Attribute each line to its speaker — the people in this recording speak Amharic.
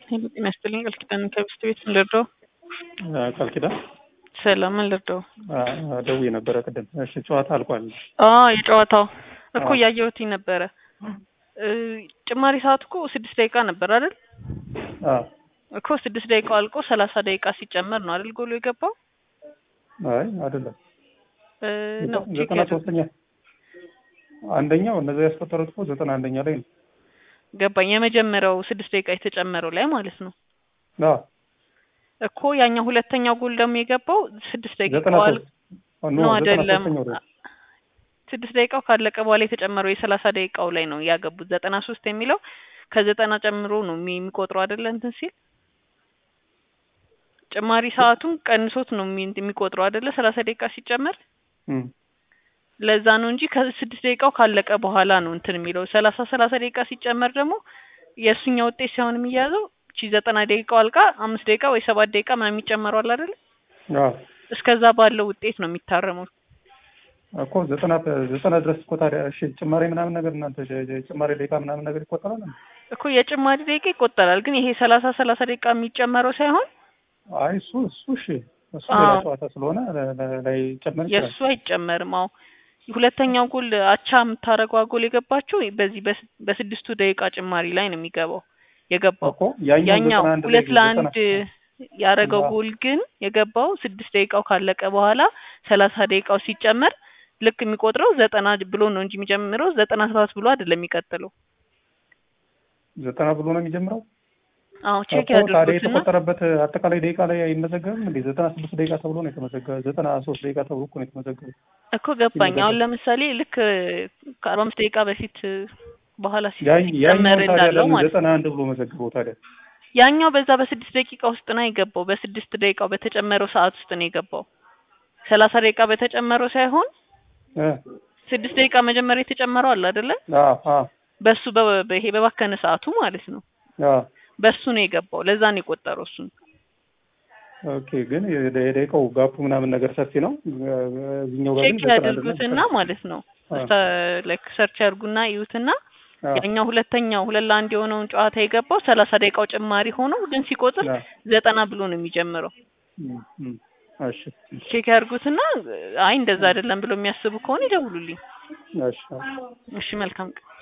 Speaker 1: ጤና ይስጥልኝ ቃል ኪዳን ከብስት ቤት ምን ልርዳው?
Speaker 2: ቃል ኪዳን
Speaker 1: ሰላም ምን ልርዳው?
Speaker 2: ደውዬ ነበረ ቅድም። እሺ ጨዋታ አልቋል።
Speaker 1: አ የጨዋታው እኮ እያየሁት ነበረ። ጭማሪ ሰዓት እኮ ስድስት ደቂቃ ነበር አይደል?
Speaker 2: አዎ
Speaker 1: እኮ ስድስት ደቂቃው አልቆ ሰላሳ ደቂቃ ሲጨመር ነው አይደል ጎሉ የገባው?
Speaker 2: አይ አይደለም
Speaker 1: እ ነው
Speaker 2: ዘጠና ሶስተኛ አንደኛው እነዚያ ያስቆጠሩት እኮ ዘጠና አንደኛ ላይ ነው።
Speaker 1: ገባኝ። የመጀመሪያው ስድስት ደቂቃ የተጨመረው ላይ ማለት ነው
Speaker 2: አዎ
Speaker 1: እኮ ያኛው ሁለተኛው ጎል ደግሞ የገባው ስድስት
Speaker 2: ዘጠና
Speaker 1: ደቂቃው አል
Speaker 2: ሶስት
Speaker 1: ነው አይደለም
Speaker 2: ሶስተኛው ላይ
Speaker 1: ስድስት ደቂቃው ካለቀ በኋላ የተጨመረው የሰላሳ ደቂቃው ላይ ነው ያገቡት። ዘጠና ሶስት የሚለው ከዘጠና ጨምሮ ነው የሚ- የሚቆጥረው አይደለ እንትን ሲል ጭማሪ ሰዓቱን ቀንሶት ነው የሚ- የሚቆጥረው አይደለ ሰላሳ ደቂቃ ሲጨመር
Speaker 2: እም።
Speaker 1: ለዛ ነው እንጂ ከስድስት ደቂቃው ካለቀ በኋላ ነው እንትን የሚለው ሰላሳ ሰላሳ ደቂቃ ሲጨመር ደግሞ የእሱኛ ውጤት ሳይሆን የሚያዘው እቺ ዘጠና ደቂቃው አልቃ አምስት ደቂቃ ወይ ሰባት ደቂቃ ምናምን የሚጨመረው አለ አይደለ
Speaker 2: አዎ
Speaker 1: እስከዛ ባለው ውጤት ነው የሚታረመው።
Speaker 2: እኮ ዘጠና ዘጠና ድረስ እኮ ታዲያ እሺ ጭማሪ ምናምን ነገር እናንተ ጭ- ጭ- ጭማሪ ደቂቃ ምናምን ነገር ይቆጠራል እንዴ?
Speaker 1: እኮ የጭማሪ ደቂቃ ይቆጠራል፣ ግን ይሄ ሰላሳ ሰላሳ ደቂቃ የሚጨመረው ሳይሆን
Speaker 2: አይ እሱ እሱ እሺ እሱ
Speaker 1: አዎ።
Speaker 2: ሌላ ጨዋታ ስለሆነ ለ- ለ- ላይ ጨመር ይችላል።
Speaker 1: የእሱ አይጨመርም። አዎ ሁለተኛው ጎል አቻ የምታደርገው ጎል የገባችው በዚህ በስ- በስድስቱ ደቂቃ ጭማሪ ላይ ነው የሚገባው የገባው
Speaker 2: እኮ ያኛው
Speaker 1: ያኛው
Speaker 2: ዘጠና አንድ ላይ
Speaker 1: ሁለት
Speaker 2: ዘጠና
Speaker 1: ለአንድ ያደረገው
Speaker 2: አዎ።
Speaker 1: ጎል ግን የገባው ስድስት ደቂቃው ካለቀ በኋላ ሰላሳ ደቂቃው ሲጨመር ልክ የሚቆጥረው ዘጠና ብሎ ነው እንጂ የሚጀምረው ዘጠና ሰባት ብሎ አይደለም የሚቀጥለው።
Speaker 2: ዘጠና ብሎ ነው የሚጀምረው።
Speaker 1: አዎ ቼክ
Speaker 2: እኮ ታዲያ
Speaker 1: ያድርጉትና
Speaker 2: የተቆጠረበት አጠቃላይ ደቂቃ ላይ አይመዘገብም እንዴ? ዘጠና ስድስት ደቂቃ ተብሎ ነው የተመዘገበ። ዘጠና ሶስት ደቂቃ ተብሎ እኮ ነው የተመዘገበ።
Speaker 1: እኮ ገባኝ።
Speaker 2: ሲመዘገብ።
Speaker 1: አሁን ለምሳሌ ልክ ከአርባ አምስት ደቂቃ በፊት በኋላ ሲ-
Speaker 2: ያ- ያኛው
Speaker 1: ሲጨመር
Speaker 2: ታዲያ
Speaker 1: እንዳለው
Speaker 2: ለምን
Speaker 1: ማለት ነው።
Speaker 2: ዘጠና አንድ ብሎ መዘግበው ታዲያ?
Speaker 1: ያኛው በዛ በስድስት ደቂቃ ውስጥ ነው የገባው። በስድስት ደቂቃው በተጨመረው ሰዓት ውስጥ ነው የገባው። ሰላሳ ደቂቃ በተጨመረው ሳይሆን
Speaker 2: እ
Speaker 1: ስድስት ደቂቃ መጀመሪያ የተጨመረው አለ አይደለ?
Speaker 2: አዎ አዎ
Speaker 1: በሱ በ- በይሄ በባከነ ሰዓቱ ማለት ነው።
Speaker 2: አዎ
Speaker 1: በሱ ነው የገባው። ለዛ ነው የቆጠረው እሱን።
Speaker 2: ኦኬ። ግን የደ- የደቂቃው ጋፑ ምናምን ነገር ሰፊ ነው። እዚህኛው ጋር ግን
Speaker 1: ቼክ
Speaker 2: ዘጠና አንድ ነው።
Speaker 1: ያድርጉትና ማለት ነው
Speaker 2: አዎ።
Speaker 1: ላይክ ሰርች ያድርጉና ይዩትና
Speaker 2: አዎ
Speaker 1: ያኛው ሁለተኛው ሁለት ለአንድ የሆነውን ጨዋታ የገባው ሰላሳ ደቂቃው ጭማሪ ሆኖ ግን ሲቆጥር
Speaker 2: አዎ።
Speaker 1: ዘጠና ብሎ ነው የሚጀምረው።
Speaker 2: እም፣ እም። እሺ
Speaker 1: ቼክ ያድርጉትና አይ እንደዛ አይደለም ብሎ የሚያስቡ ከሆነ ይደውሉልኝ።
Speaker 2: እሺ
Speaker 1: እሺ መልካም ቀን።